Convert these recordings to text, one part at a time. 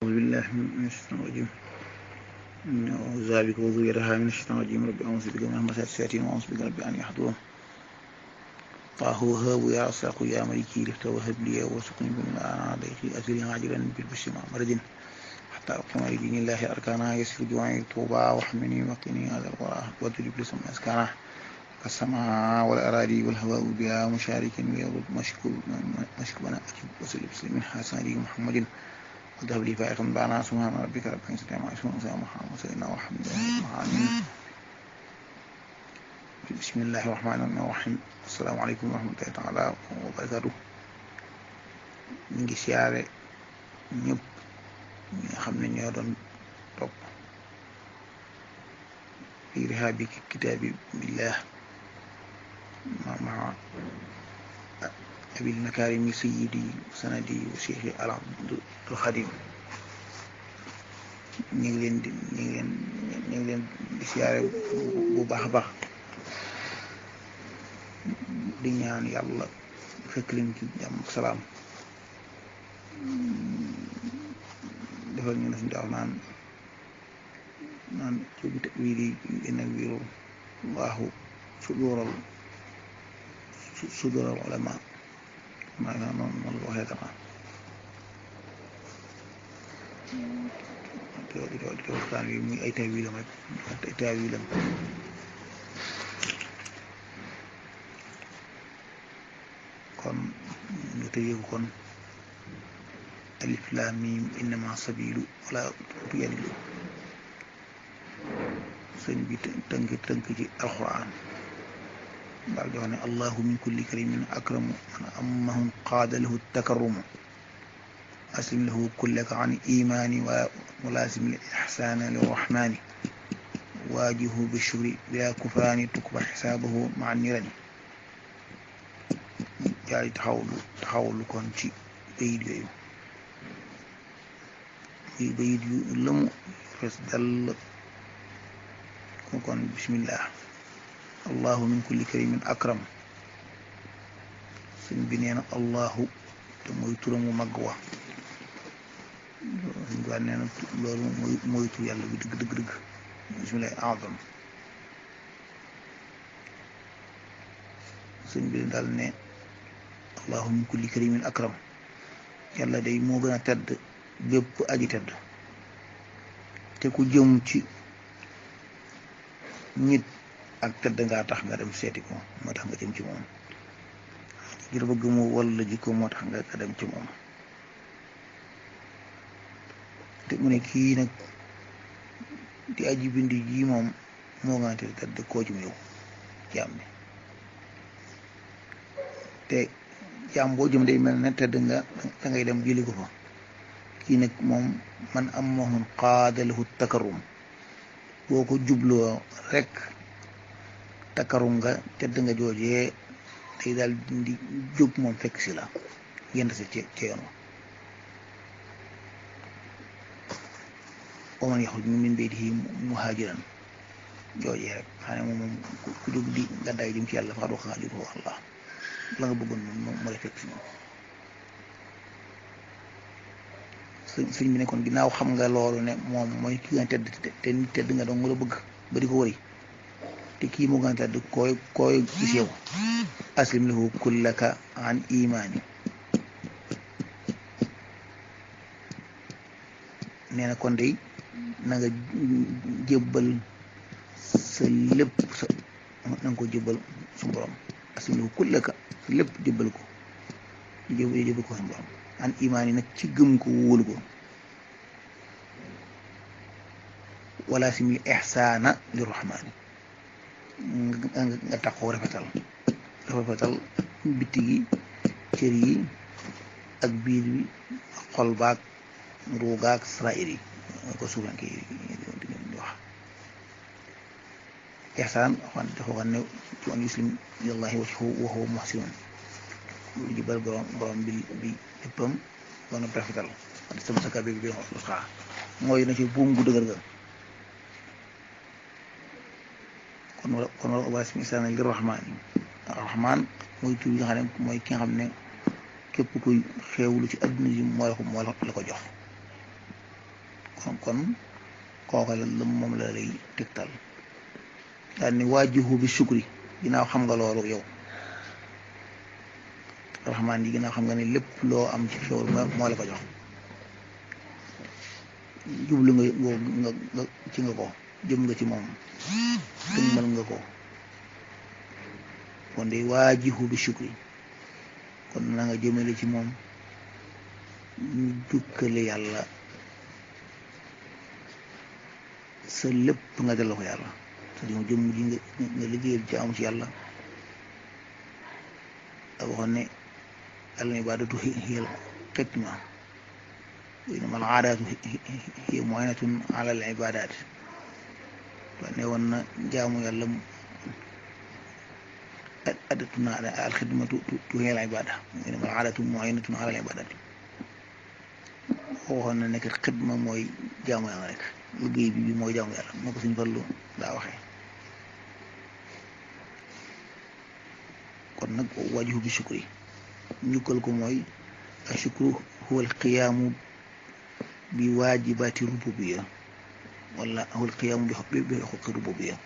أعوذ بالله من الشيطان الرجيم أعوذ بك وذريتها من الشيطان الرجيم رب أعوذ بك من همزات الشياطين وأعوذ بك رب أن يحضرون طه وهاب يا رزاق يا ملكي لفت وهب لي وارزقني من أنا ضيقي أزلي عاجلا بالبشر مع مرض حتى أقيم لدين الله أركانا يسر جوعي طوبى واحمني وقني هذا الورى واضرب لسم أسكانا السماء والأراضي والهواء بها مشارك ويرد مشكو مشكونا أجب وسلم بسلم حسن علي محمد وذهب لي فائقا بعنا سبحان ربك رب العزة عما يصفون وسلام محمد سيدنا وحمد بسم الله الرحمن الرحيم السلام عليكم ورحمة الله تعالى وبركاته ñu ngi siyaare ñëpp ñi nga xam ne ñoo doon topp fi rihaabi kitaabi billah مع أبي المكارم سيدي سندي وشيخي العبد الخديم ñu ngi leen di ñu ngi leen ñu ngi leen di siyaare bu baax a baax di ñaan yàlla fekk leen ci jàmm ak salaam defal ñu ne suñu daaw naan naan ci wii di inna wiiru allahu suduural suduural ulama maanaam noonu noonu la waxee dama di di di waxtaan wi muy ay taawilam rek ay taawilam kon ñu tëjee ko kon alif laam miim innama sabilu wala tuyadilu sëñ bi tënk tënk ci alquran daal di wax ne allahu min kulli karimin akramu man ammahum qaada lahu takarrumu aslim lahu kullaka an imani wa mulaasim li ixsaana lirrahmani waajihu bishukri bila kufaani tukba xisaabahu maa nirani jaay taxawlu taxawlu kon ci bayit yooyu muy bayit yu lëmu fees dell ko kon bismillah allahu min kulli karimin akram sëñ bi nee na allahu te mooy turamu mag wa suñ ko nee na loolu mooy mooy tur yàlla bi dëgg dëgg dëgg bismillah azam sëñ bi daal ne allahu min kulli karimin akram yàlla day moo gën a tedd bépp aji tedd te ku jëm ci nit ak tedd ngaa tax nga dem seeti ko moo tax nga jëm ci moom ngir bëgg mu walla jikko moo tax nga dem ci moom te mu ne kii nag di aji bindi ji moom moo gën a tedd koo ci mu yow jaam bi te jaam boo jëm day mel ne tedd nga da ngay dem jëli ko fa kii nag moom man am mahun qaadalahu takarum boo ko jubloo rek takarum nga tedd nga joojee day daal di jóg moom fekk si la yend si ci ci yoon wa man yaxruj min baytihi muhaajiran joojee rek xam ne moom moom ku jóg di gàddaay jëm ci yàlla faqad waqa ajruhu Allah la nga bëggoon moom moo lay fekk si moom sëñ bi ne kon ginnaaw xam nga loolu ne moom mooy ki nga tedd te nit tedd nga doon nga la bëgg ba di ko wëri te kii moo gën a tedd koy koy gis yow aslim lahu kullaka an imaani nee na kon day na nga jébbal sa lépp sa na nga ko jébbal su borom aslim lahu kullaka sa lépp jébbal ko jébbal jébbal ko su borom an imaan yi nag ci gëm ko wóolu ko wala simil ixsaana li rahmaani nga taxoo rafetal rafetal bitti gi cër yi ak biir bi xol baag ruugaag sarair yi ko suufanke yi di wax ixsaan waxaan dafa wax ne ci an yuslim ilallahi wajhahu wa huwa muhsinun lu jibal borom borom bi bi léppam ba nga rafetal wax sama sakar bi bi wax xaa mooy na ci buum gu dëgër ga kon wala kon wala wala si misaal li rahmaan rahmaan mooy tur yi nga xam ne mooy ki nga xam ne képp kuy xeewlu ci adduna ji moo la ko moo la ko jox kon kon kooka la moom la lay tegtal daal ni waajihu bi sukri ginnaaw xam nga loolu yow raxmaan yi ginnaaw xam nga ne lépp loo am ci xewal moo la ko jox jublu nga nga nga ci nga ko jëm nga ci moom tëg mën nga ko kon de waajihu bi sukri kon na nga jëmale ci moom ñu jukkale yàlla sa lépp nga delloo ko yàlla sa jëm jëm ji nga nga liggéeyal ci am ci yàlla ak waxoon ne al ibaadatu hiya al xidma wa innama al aadaatu hiya mu'inatun ala al ibaadaat wa ne woon na jaamu yàlla adatuna al xidmatu hiya al ibaada wa innama al aadaatu mu'inatun ala al ibaadaat waxoon na nekk xidma mooy jaamu yàlla rek liggéey bi bi mooy jaamu yàlla moo ko suñu fallu daa waxee kon nag wajihu bi shukri njukkal ko mooy ashukru huwa alqiyaamu bi waajibaati rububiya wala huwa alqiyaamu bi bi xuqi rububiya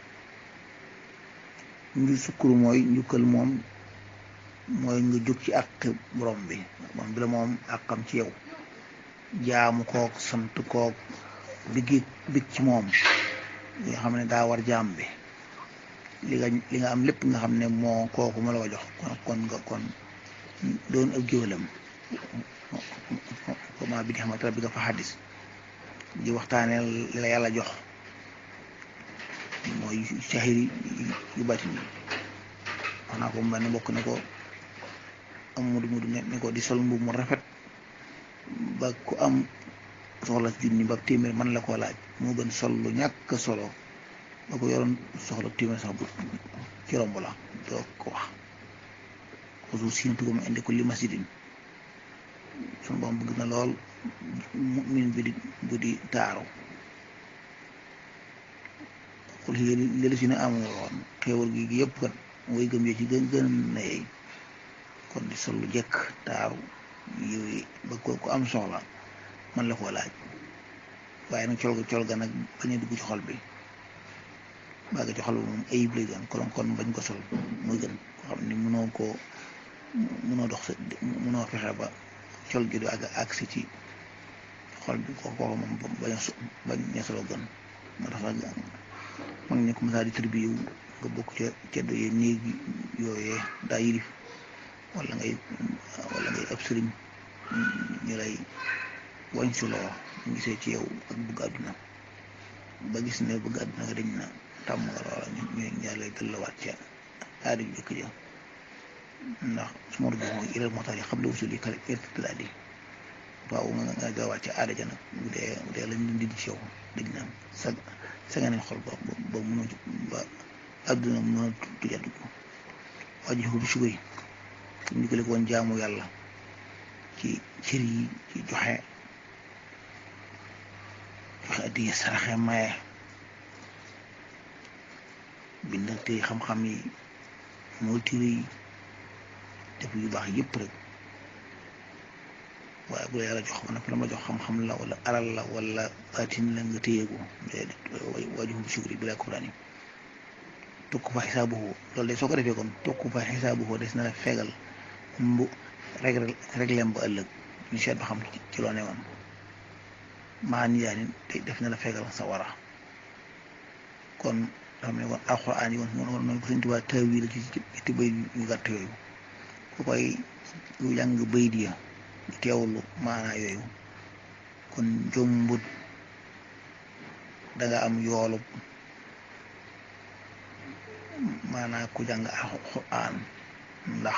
nju sukuru mooy njukkal moom mooy nga jóg ci àq borom bi moom bi la moom àqam ci yow jaamu kook sant kook biggi big ci moom li nga xam ne daa war jaam bi li nga li nga am lépp nga xam ne moo kooku ma la ko jox kon kon nga kon doon ab géwalam comment bi di xamante rabbi nga fa xaddis di waxtaane la yàlla jox mooy sahiri yu batin wax naa ko mu ne bokk ne ko am mudu mudu ne ko di sol mbubb mu rafet ba ku am soxla junni ba téeméer man la koo laaj moo gën sol lu ñàkk solo ba ko yoroon soxla téeméer sax bu ci romb la doo ko wax xusu siinatuko ma indi ko li masjidin sunu boom bëgg na lool mu'min bi di bu di taaru xul xi lelu si ne amoo woon xéewal gi gi yëpp kat way gëm yo ci gën gën na yey kon di sol lu jekk taaru yooyu ba ko ku am soxla man la koo laaj waaye nag col ga col ga nag bañ a dugg ci xol bi baa nga ci xol bi moom ayib lay doon kon kon bañ ko sol muy gën ko xam ni mënoo koo mënoo dox sa mënoo fexe ba col gi du àgg agsi ci xol bi ko kooku moom bañ a so bañ a solo gën moo tax nag mag ñi ko mësaa di tribu yow nga bokk ca ceddo yee néeg yooyee daa yilif wala ngay wala ngay ab sëriñ ñu lay wañ si loo ñu gisee ci yow ak bëgg àdduna ba gis ne bëgg àdduna nga dañ na tàmm nga loola ñu ñu ñaa lay dëllawaat ca aada ju jëkk ja ndax su ma doon ilal moo tax yi xam la wusul yi kale irtidaat yi waaw nga nga gaawaat ca aada ja nag bu dee bu dee lañ dindi ci yow dañ na sa sa nga nañ xol ba ba mënoo ba àdduna mënoo tuja dugg waji ko bi sugay ñu ko woon jaamu yàlla ci cër yi ci joxe joxe addiya saraxe maye bind te xam-xam yi mooy téere yi def yu baax yëpp rek waaye bu la yàlla jox ma nag la ma jox xam-xam la wala alal la wala baatin la nga téyeeku wajuhu bi sukri bi la kufraan yi tokk fa xisaabuhu loolu de soo ko defee kon tokk fa xisaabuhu des na la fegal mbu rek rek lem ba ëllëg ñu seet ba xam ci loo ne woon maa ni yaa ni te def na la fegal sa wara kon xam ne kon alxuraan yi woon moom noonu ko Sëñ Tuubaa tawil ci ci bay yu gàtt yooyu ku koy yu jàng bay di ya teewlu maanaa yooyu kon jombut danga am yoolub maanaa ku jàng alxuraan ndax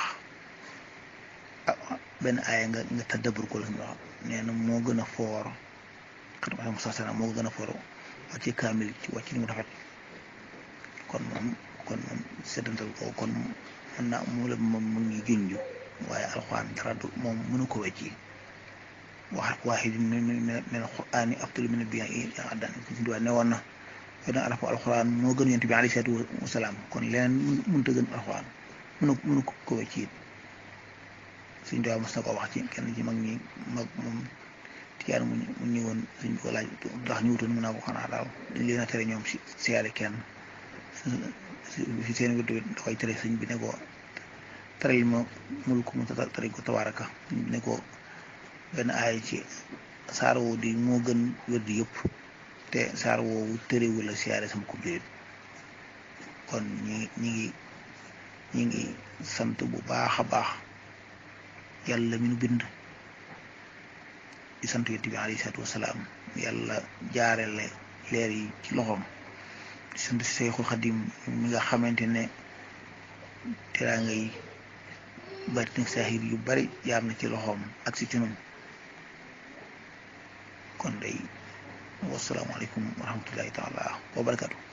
benn aaya nga nga tëddabur ko la ñu wax nee na moo gën a foor xat ma sa sana moo gën a foor wàcce kaamil ci wàcc ni mu rafet kon moom kon moom seddantal ko kon mën naa mu la moom mu ngi junj waaye alxuraan dara du moom mënu ko wecci wax waaxid min alxuraani afdalu min biya addan si ne woon na fenn arafu alxuraan moo gën yonent bi alayhi salaatu wasalaam kon leneen mënut a gën alxuraan mënu mënu ko wecci it suñ doy mos na ko wax ci kenn ci mag ñi mag moom tiyaan mu mu ñëwoon suñ ko laaj ndax ñu wutoon mun naa ko xanaa daal dañ leen a tere ñoom si siyaare kenn si seen wér dafay tere sëñ bi ne ko tere yi ma mul ko mu tere ko tabaaraka ne ko benn aay ci saar woowu di moo gën wér di yëpp te saar woowu tërewul la siyaare sama ko biir kon ñi ñi ngi ñi ngi sant bu baax a baax yàlla mi nu bind di sant yonent bi alayhi salaatu wasalaam yàlla jaarele leer yi ci loxoom di sant si Seyxul Xadim mi nga xamante ne teraa ngay bari nag saahir yu bari jaam na ci loxoom ak si ci nun kon day wasalaamaaleykum wa rahmatullahi taala wa barakatu